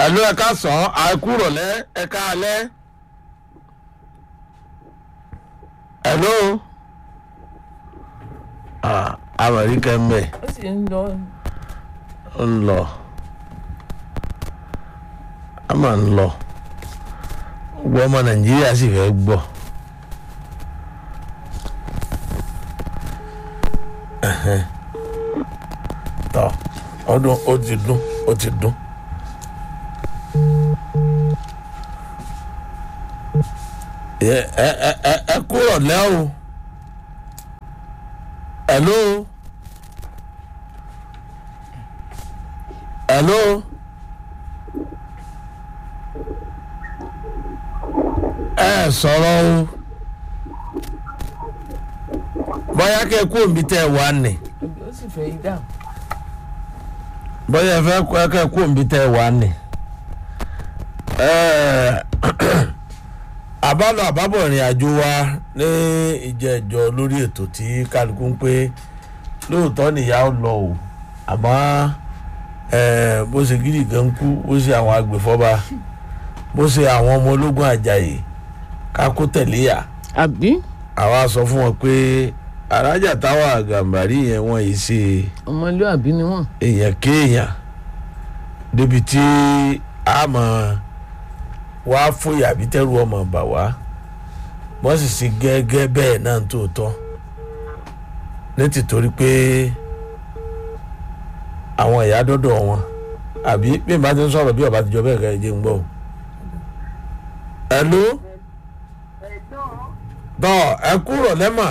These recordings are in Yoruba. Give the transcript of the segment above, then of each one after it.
ẹ̀lú ẹ̀ka sàn àìkúrọ̀lẹ́ ẹ̀ka alẹ́. ẹ̀lú. amẹ̀ríkà ń bẹ̀ ó sì ń lọ ń lọ a máa ń lọ gbogbo ọmọ nàìjíríà sì fẹ́ gbọ́. Ẹ̀hẹ́n. tọ́ ọdún ó ti dún ó ti dún. ẹ ẹ ẹ ẹ ẹ kúrò lẹ́wọ̀ hello hello ẹ sọ̀rọ̀ o bóyá kẹ́ ẹ kú òbí tẹ́ ẹ wà ní ó sì fẹ́ yí dáhùn bóyá ẹ fẹ́ kọ́ ẹ kẹ́ ẹ kú òbí tẹ́ ẹ wà ní. Ẹ, àbálọ àbábọ̀ ìrìn àjò wa ní ìjẹ́jọ́ lórí ètò tí kálukú ń pé lóòótọ́ nìyá ó lọ o àmọ́ ẹ, bó ṣe gidi gan kú bó ṣe àwọn agbèfọ́ba bó ṣe àwọn ọmọ ológun àjàyè ká kó tẹ̀lé yà àbí àwa sọ fún wọn pé arájà táwa gàmbàrí yẹn wọ́n yìí ṣe ọmọlúàbí ni wọ́n èèyàn kéèyàn débi tí a mọ̀ wá fòyà bí tẹ́rù ọmọ bà wá wọ́n sì ṣe gẹ́gẹ́ bẹ́ẹ̀ náà tó tọ́ ní tìtorí pé àwọn ìyá dọ́dọ̀ wọn àbí bí n bá ti ń sọ̀rọ̀ bí ọba ti jọ bẹ́ẹ̀ kẹ́ ẹ jẹ́ ń gbọ́ o. ẹ̀lú tọ́ ẹ kúrò lẹ́mà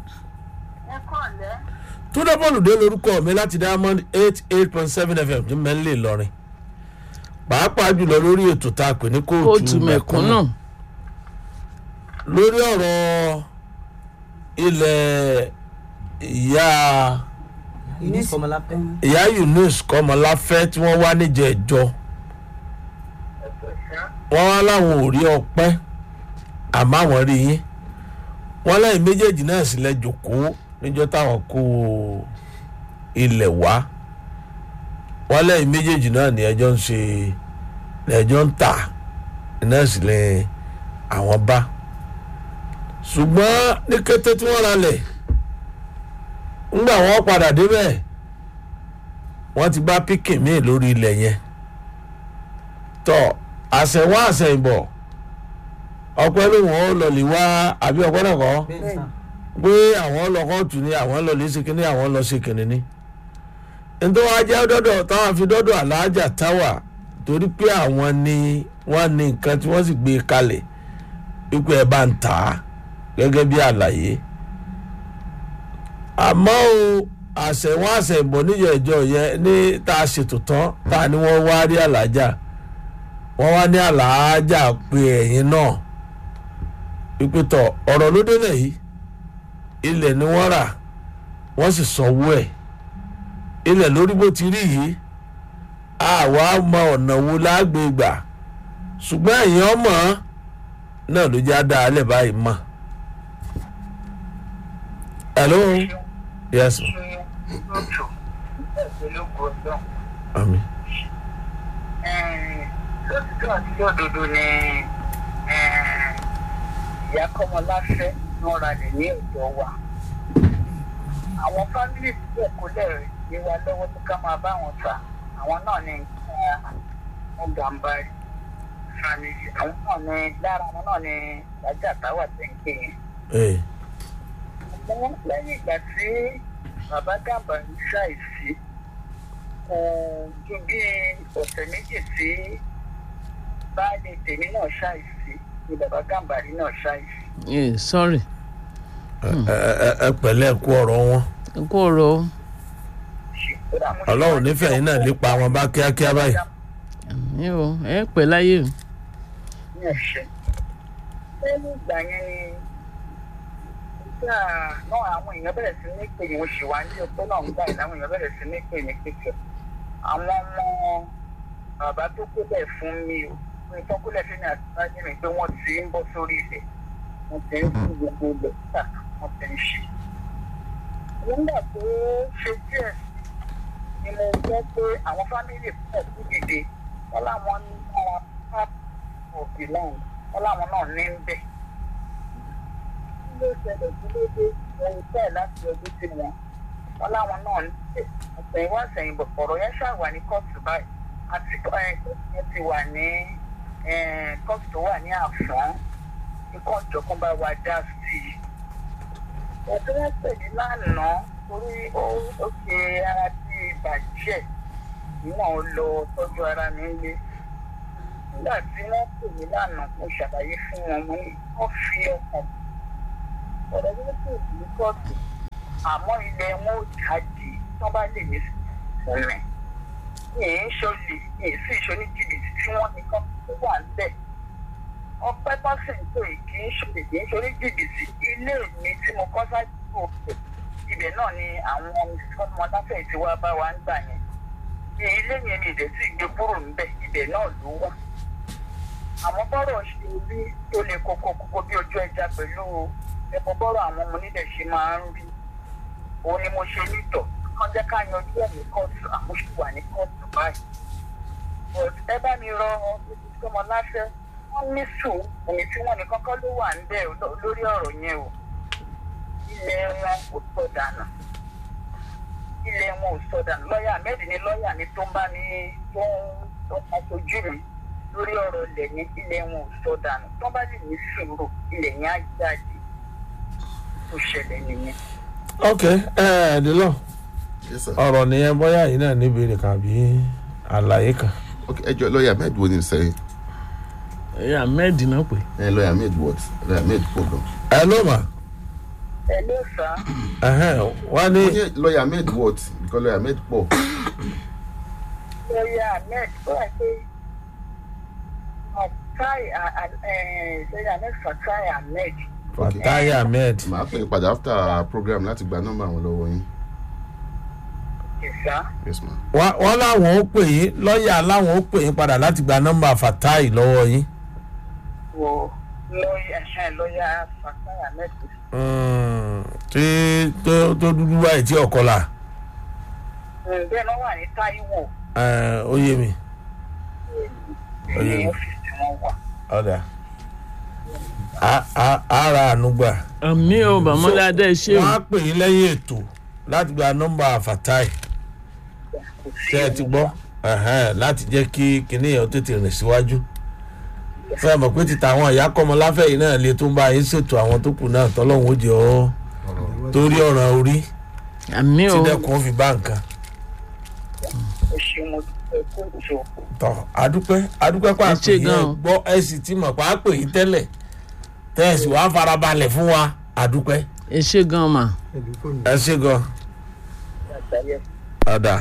túndé bọ́ọ̀lùdé lórúkọ mi láti diamond eight eight point seven fm ní mẹ́lẹ̀ lọ́rin pàápàá jùlọ lórí ètò tá a pè ní kóòtù kóòtù mẹ̀kúnnà mẹ̀kúnnà lórí ọ̀rọ̀ ilẹ̀ ìyá Eunice Kọmọláfẹ́. ìyá yunus kọmọláfẹ́ tí wọ́n wá níjẹ̀ẹ́jọ́ wọ́n wá láwọn ò rí ọpẹ́ àmọ́ àwọn rí yín wọ́n lẹ́yìn méjèèjì náà sì lẹ́ jòkóó níjọ́ táwọn kó ilẹ̀ wá wọ́n lẹ́yìn méjèèjì náà ní ẹjọ́ ń ṣe ní ẹjọ́ ń tà náà sì lẹ́ àwọn bá ṣùgbọ́n ní kété tí wọ́n ralẹ̀ ńgbà wọ́n padà débẹ̀ wọ́n ti bá píkì míì lórí ilẹ̀ yẹn tọ́ àṣẹwá àṣẹyìnbọ̀ ọpẹ́ ló wọ́n lọ́ọ̀lì wá àbí ọpẹ́ náà kọ́ Bẹ́ẹ̀ni sà. pé àwọn lọ kóòtù ni àwọn lọ lè ṣe kínní àwọn lọ ṣe kínní ni nítorí wọn jẹ́ dọ́dọ̀ táwọn fi dọ́dọ̀ aláàjà táwà torí pé àwọn ni wọ́n ní nǹkan tí wọ́n sì gbé kalẹ̀ wípé ẹ bá ń tà á gẹ́gẹ́ bí àlàyé àmọ́ o àṣẹwọ́n àṣẹ̀bọ̀ níjọ ìjọ yẹn ní tá a ṣètò tán tá a ní wọ́n wá rí àlàájà wọ́n wá ní àlàájà pé ẹ̀yin náà wípé tọ̀ ọ̀rọ̀ ló délẹ̀ yìí ilẹ̀ ni wọ́n rà wọ́n sì sanwó ẹ̀ ilẹ̀ lórí bó ti rí yìí àwa mọ ọ̀nà wo lágbè gbà ṣùgbọ́n ẹ̀yin ọmọ náà ló já dá alẹ́ báyìí mọ̀. hello yes ma ami lótìtọ́ àti lódodo ni ìyá kọ́mọláfẹ́ wọn ra lè ní ọ̀dọ́ wa àwọn fámìlì tí kò lè gbé wa lọ́wọ́ tó ká máa bá wọn ta àwọn náà ní wọn gàmbárì fámìlì àwọn náà ní lára àwọn náà ní ìdájà táwà tẹ̀ǹkì yẹn ee àmọ́ lẹ́yìn ìgbà tí bàbá gàmbárì ṣàìsí kò ju bí ọ̀sẹ̀ méjì tí baálé tèmi náà ṣàìsí ni bàbá gàmbárì náà ṣàìsí. ẹ sọrí ẹ ẹ ẹ pẹ̀lẹ́ kú ọ̀rọ̀ wọn kó rọ ó. ọlọ́run nífẹ̀ẹ́ yín náà lépa wọn bá kíákíá báyìí ní o ẹ pẹ́ láyé o. ní ẹ̀ṣẹ̀. lẹ́yìn ìgbà yẹn ni nígbà náà àwọn èèyàn bẹ̀rẹ̀ sí ní pè wọ́n ṣì wá ní ọpẹ́ náà ń gbà yìí láwọn èèyàn bẹ̀rẹ̀ sí ní pè ní pípẹ́. àwọn ọmọ bàbá tó kólẹ̀ fún mi o ní tó kólẹ̀ fún mi àti báyìí mi pé wọ́n ti ń bọ́ sórí ilẹ̀ wọ́n ti ń kú gbogbo ilẹ̀ tà wọ́n ti ń ṣe. nígbà tó ṣe díẹ̀ ni mo gbọ́ pé àwọn fámìlì pọ̀ kú dìde wọ́n láwọn of the land wọn láwọn náà ní ń bẹ̀. kí ló ṣẹlẹ̀ kí ló dé ohun tẹ̀ láti ọdún sí wọn wọn láwọn náà ń bẹ̀ àtẹ̀yìnwá àtẹ̀yìnbọ̀ ọ̀rọ̀ yẹn ṣàwà ní kóòtù báyìí àti kóòtù yẹn ti wà ní kóòtù tó wà ní àfọ́n ikọ̀ ìjọkan bá wa dá sí i. ẹ̀sìn wọn pè ní lánàá torí ó ṣe ara tí bàjẹ́ níwọ̀n ó lọ tọ́jú ara mi lé. nígbà tí wọ́n pè mí lánàá mo ṣàlàyé fún wọn mo ní wọ́n fi ọkàn ọ̀rọ̀ yẹn pè ní kóòtù àmọ́ ilẹ̀ wọn ò jáde tí wọ́n bá lè ní fún mi. mi ì ń ṣọlẹ̀ mi ì sì ṣoní jìbìtì tí wọ́n ní kán tó wà ń bẹ̀ ọpẹ́ tó sì ń pè kì í ṣe kì í ṣe oníjìbìtì ilé mi tí mo kọ́ sáájú òkè ibẹ̀ náà ni àwọn ọmọ láfẹ̀ẹ́ tí wàá bá wa ń gbà yẹn ní ilé yẹn mi ìdẹ̀ sì gbé kúrò níbẹ̀ ibẹ̀ náà ló wà àmọ́ bọ́rọ̀ ṣe rí tó lè kókó kókó bí ojú ẹja pẹ̀lú ẹ̀kọ́ bọ́rọ̀ àwọn ọmọ onílẹ̀ ṣe máa ń rí òun ni mo ṣe nítọ̀ kán jẹ́ ká yanjú ẹ̀ ní kóòtù àmúṣùwà ní kóòtù báyìí ẹ bá mi rọ ọmọ láfẹ́ wọ́n ní sùn òní tí wọ́n ní kọ́kọ́ ló wà ń bẹ̀ lórí ọ̀rọ̀ yẹn o ilẹ̀ wọn kò sọ dànù ilẹ̀ wọn ò sọ dànù lọ́ọ̀yà ahmed ní lọ́ọ̀yà mi tó ń bá mi tó ń tó ń aṣojú mi lórí ọ̀rọ̀ ilẹ̀ yẹn ilẹ̀ wọn ò sọ dànù tó bá lè ní sùúrù ilẹ̀ yẹn á jáde tó ṣẹlẹ̀ nìyẹn. ok ẹ ẹ dìlọ yes sir ọ̀rọ̀ nìyẹn bóyá yìí náà níbi rẹ̀ kàbí àlàyé kan. ok ẹ jọ lọ́ọ̀yà ahmed wo ni sẹ́yìn ẹ̀yà ahmed náà pè ẹ lọ́ọ̀yà ahmed what lọ́ọ̀yà ahmed pọ̀ gan. ẹ ló mà ẹ ló sá ẹhẹn wọ́n ní wọ́n ní lọ́ọ̀yà ahmed what because lọ́ọ̀yà ahmed pọ̀ lọ́ọ̀yà ahmed ó wà pé fatai lọ́ọ̀yà ahmed fatai ahmed fatai ahmed màá pè é padà after program láti gba nọ́mbà àwọn lọ́wọ́ yín ìsá yes ma. wọ́n wọ́n láwọn ó pè yín lọ́ọ̀yà láwọn ó pè yín padà láti gba nọ́mbà fatai lọ́wọ́ yín. wo lọ́ọ̀yà lọ́ọ̀yà fatai ahmed Mm, tí tó tó dúdú báyìí tí ọkọ la bẹ́ẹ̀ náà wà ní taiwo ẹ, ó yé mi Oyè. ní ọ́fíìsì wọn wà. ọ̀dà Á- á- ara ànúgbà àmì ò bàmọ́ládé ṣé o wọ́n á pè yín lẹ́yìn ètò láti gba nọ́mbà fatai ṣe é ti gbọ́ Ẹ̀hẹ́n, láti jẹ́ kí kinní yẹn ó tètè rìn síwájú fẹ́ mọ̀ pé títa àwọn ìyá kọ́mọ láfẹ́ yìí náà lè tó ń bá yín ṣètò àwọn tó kù náà tọ́lọ́hún ó jẹ́ ọ́ torí ọ̀ràn orí àmì tí ò dẹ́kun ó fi bá nǹkan. ó ṣe mo dúpẹ́ kó jọ tọ adúpẹ́ adúpẹ́ pa Ẹ àpè ṣé yẹn gan-an. gbọ́ ẹ sì ti mọ̀ pa àpè yìí tẹ́lẹ̀ tẹ́ ẹ sì wá farabalẹ̀ fún wa adúpẹ́ ẹ ṣe gan mà ẹ ṣe gan àgbáyé. ọ̀dà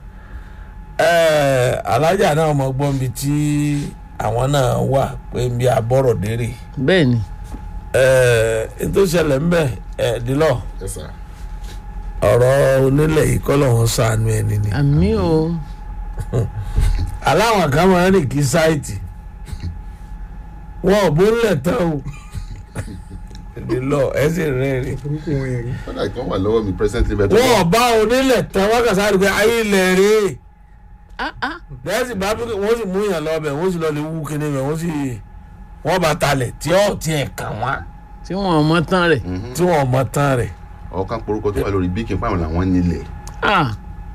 ẹ alájà náà mọ gbọ́n bí tí àwọn náà wà pé bí abọ́rọ̀ dérè bẹ́ẹ̀ ni ẹ ètò ìṣẹ̀lẹ̀ ń bẹ̀ ẹ dìlọ́ yes sir. ọ̀rọ̀ onílẹ̀ yìí kọ́ lọ́wọ́ sànú ẹni ni àmì ò aláwọn kan máa ń rìn kí sáìtì wọn ò bó ń lẹ̀ tán o dìlọ́ ẹ sì rẹ́rìn. kọ́dà ìkan wà lọ́wọ́ mi presently bẹ́ẹ̀ tó wọn ò bá onílẹ̀ tán wọ́n kà sáré pé ayé ilẹ̀ rèé ah ah bẹ́ẹ̀sì bá bí wọ́n sì mú yàn lọ bẹ̀ wọ́n sì lọ lè wú kíní bẹ̀ wọ́n sì wọ́n bá talẹ̀ tí ó tiẹ̀ kàn wá tí wọn ò mọ tán rẹ̀ tí wọ́n mọ tán rẹ̀ ọ̀kan porúkọ tó wà lórí bíkì fáwọn làwọn nílẹ̀ ah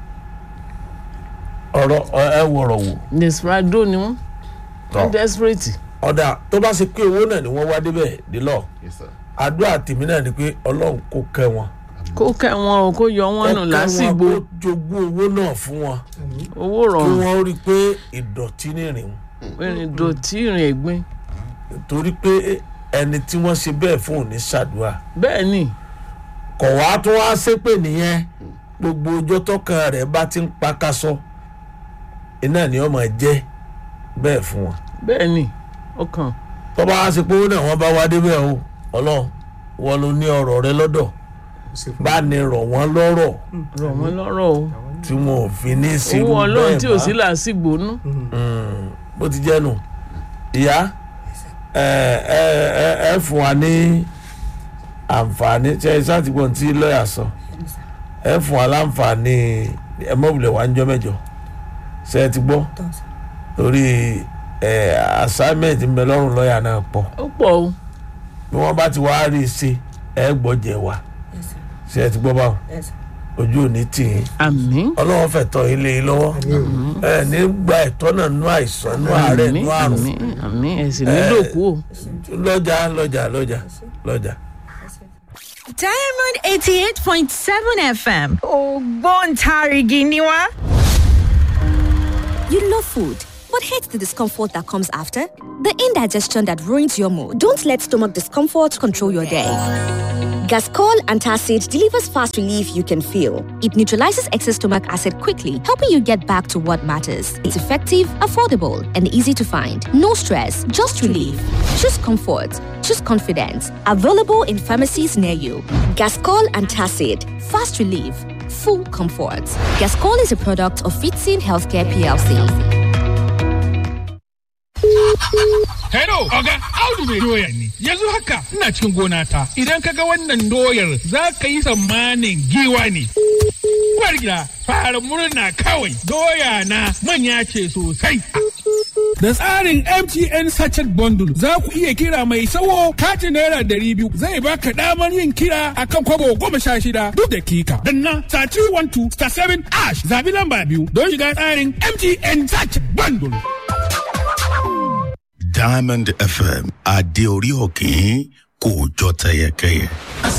ọ̀rọ̀ ọ- ẹ wọ̀rọ̀ wò desperado ni wọn tọ̀ wọn desperate ọ̀dà tó bá ṣe pé owó náà ni wọ́n wá débẹ̀ délọ̀ yes sir. àdúrà tèmi náà ni pé ọlọ́run kò kẹ́ wọn kó kẹ́ wọn o kó yọ wọn nù kó kẹ́ wọn lásìgbò kó jogún owó náà fún wọn owó kí rọrùn wọ́n rí i pé ìdọ̀tí nìrìn ìrìn dòtí ìrìn ẹ̀gbin torí pé ẹni tí wọ́n ṣe bẹ́ẹ̀ fún òní ṣàdúrà bẹ́ẹ̀ ni kọ̀ wá tó wá ṣépè nìyẹn gbogbo ọjọ́ tọkàn rẹ̀ bá ti ń pakasọ iná ni ọmọ jẹ́ bẹ́ẹ̀ fún wọn. bẹ́ẹ̀ ni ọkàn tọ́ba wá sí pé ó náà wọ́n bá wá débẹ̀ o ọlọ́run wọn ló ní ọ̀rọ̀ rẹ lọ́dọ̀ bá ní rọ̀ wọ́n lọ́rọ̀ rọ̀ wọ́n lọ́rọ̀ o tí wọn ò fi ní sírú owó ọlọ́run bẹ́ẹ̀ tí ò bá. sí làásìgbò nú Mm, bó ti jẹ́ nù ìyá ẹ ẹ ẹ ẹ fún wa ní àǹfààní ṣe é sátìgbọ̀n tí lọ́ọ̀yà sọ ẹ fún wa láǹfààní ẹ mọ̀bùlẹ̀ wá ń jọ mẹ́jọ ṣe é ti gbọ́ torí ẹ assignment ń bẹ lọ́rùn lọ́ọ̀yà náà pọ̀ ó pọ̀ o bí wọ́n bá ti wá rí i ṣe ẹ gbọ́jẹ̀ wá ṣe ẹ ti gbọ́ báwọn ojú ò ní tì yín àmín ọlọ́wọ́ fẹ̀ tọ́ ilé yín lọ́wọ́ ẹ ní gba ẹ̀tọ́ náà nú àìsàn nú àárẹ̀ àmín nú àrùn àmín àmín ẹ̀sìn nílò kú o. lọ́jà lọ́jà lọ́jà lọ́jà. Diamond 88.7 FM. Ògbóǹtarìgì ni wá. You love food, but hate the discomfort that comes after? The indigestion that ruins your mood. Don't let stomach discomfort control your day. Gascol Antacid delivers fast relief you can feel. It neutralizes excess stomach acid quickly, helping you get back to what matters. It's effective, affordable, and easy to find. No stress, just relief. Choose comfort. Choose confidence. Available in pharmacies near you. Gascol Antacid. Fast relief. Full comfort. Gascol is a product of Fitzin Healthcare PLC. Hello, Oga, Audu mai doya ne. Yanzu haka ina cikin gona ta. Idan ka ga wannan doyar za ka yi tsammanin giwa ne. Uwar gida, fara murna kawai. Doya na manya ce sosai. Da tsarin MTN Sachet Bundle za ku iya kira mai sawo katin naira ɗari biyu zai baka damar yin kira akan kwabo goma sha shida duk dakika. Danna star 312 star 7 ash zabi lamba biyu don shiga tsarin MTN Sachet Bundle. Diamond FM adé orí òkín kò jọ tẹyẹkẹyẹ.